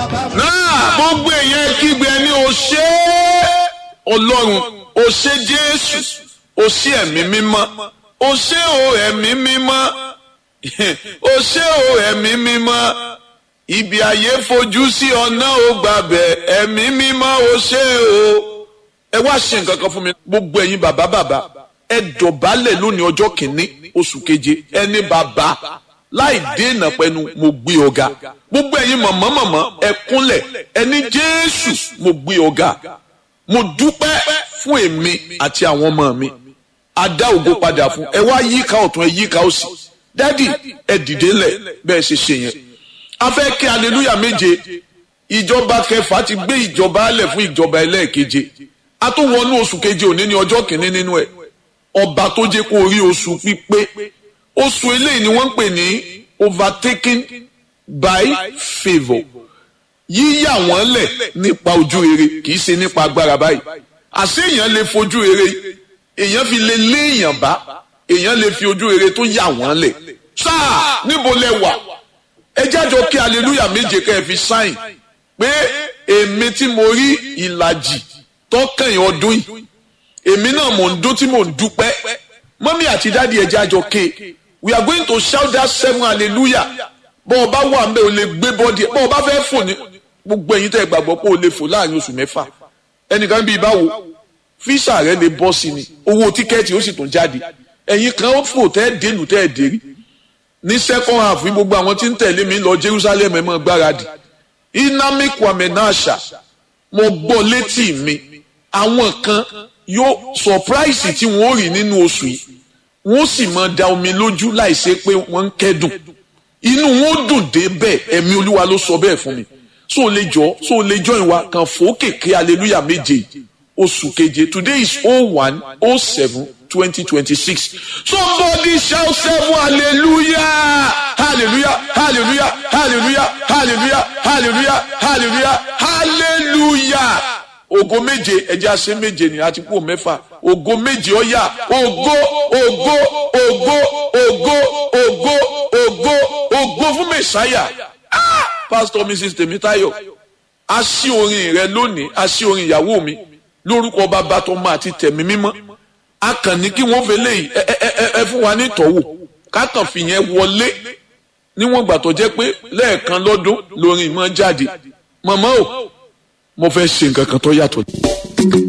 náà gbogbo èèyàn kígbe ní o ṣé ọlọ́run o ṣé jésù o ṣé ẹ̀mí mímọ́ o ṣé o ẹ̀mí mímọ́ o ṣé o ẹ̀mí mímọ́ ibi ayé fojú sí ọ̀nà ò gbàbẹ̀ ẹ̀mí mímọ́ o ṣé o ẹ wá ṣe nǹkan kan fún mi gbogbo ẹ̀yin bàbá bàbá ẹ dọ̀bálẹ̀ lónìí ọjọ́ kìíní oṣù keje ẹni bàbá láì dènà pẹ̀lú mo gbé ọ̀gá gbogbo ẹ̀yin mọ̀mọ́ mọ̀mọ́ ẹ kúnlẹ̀ ẹni jésù mo gbé ọ̀gá mo dúpẹ́ fún èmi àti àwọn ọmọ mi adá ògo padà fún ẹ wá yíká ọ̀tún ẹ yíká òsì dádì ẹ dìde lẹ̀ bẹ́ẹ̀ ṣe ṣe yẹn a fẹ́ kí aleluya méje ìjọba kẹfà ti gbé ìjọba alẹ̀ fún ìjọba ẹlẹ́ẹ̀keje a tún wọnú oṣù keje òní ní ọjọ́ kìíní nínú ẹ̀ ọba tó jẹ́ kó rí oṣù pípé oṣù eléyìí ni wọ́n ń pè ní overtaken by favour yíyà wọ́n lẹ̀ nípa ojú rere kì í ṣe nípa agbára báyìí àṣé èèyàn lè fojú rere èèyàn fi lè lé èèyàn bá èèyàn lè fi ojú rere tó yà wọ́n lẹ̀ sáà níbo lẹ wà ẹ jájọ kí aleluya méje kẹ́ ẹ fi sáìn pé èmi tí mo rí ìlàjì tọkànyìn ọdún yìí èmi náà mò ń dún tí mò ń dúpẹ́ mọ́mí àti dáàdi ẹ jájọ ké we are going to shout that seven hallelujah bọ́ ọba wà ń bẹ́ o lè gbé bọ́dì bọ́ ọba fẹ́ fò ní gbogbo ẹ̀yin tẹ́ ẹ gbàgbọ́ pé o lè fò láàrin oṣù mẹ́fà ẹnìkan bíi báwo físà rẹ lè bọ́ sí ni owó tíkẹ́ẹ̀tì ó sì tún jáde ẹ̀yin kan ó fò tẹ́ ẹ dénú tẹ́ ẹ dérí ní second half ní gbogbo àwọn tí ń tẹ̀lé mi lọ Jerusalem ẹ̀ mọ́ gbáradì inami kwame nasha mo gbọ́ létí mi àwọn kan yóò surprise tí wọ́n rí nínú oṣù yìí wọ́n sì máa da omi lójú láìsí pé wọ́n ń kẹ́dùn inú wọn dùn dé bẹ́ẹ̀ ẹ̀mí olúwa ló sọ bẹ́ẹ̀ fún mi so o lè jọ so o lè jọ ìwà kan fòókèké hallelujah méje oṣù keje today is oh one oh seven twenty twenty six somebody shout seven hallelujah hallelujah hallelujah hallelujah hallelujah hallelujah hallelujah hallelujah ògo méje ẹjẹ àṣẹ méje ni àti kú mẹ́fà ògo méje ọyà ògo ògo ògo ògo ògo ògo ògo fún mẹsàáyà pastor mrs tèmítáyọ̀ a ṣí orin rẹ lónìí a ṣí orin ìyàwó mi lórúkọ bàbá tó máa ti tẹ̀mí mímọ́ a kàn ní kí wọ́n fẹlẹ yìí ẹ ẹ ẹ ẹ fún wa ní ìtọ́wò ká kàn fìyẹn wọlé níwọ̀n gbà tó jẹ́ pé lẹ́ẹ̀kan lọ́dún lórin ìmọ̀ jáde mọ̀mọ́ o mo fẹ́ ṣe nǹkan kan tó yàtọ̀.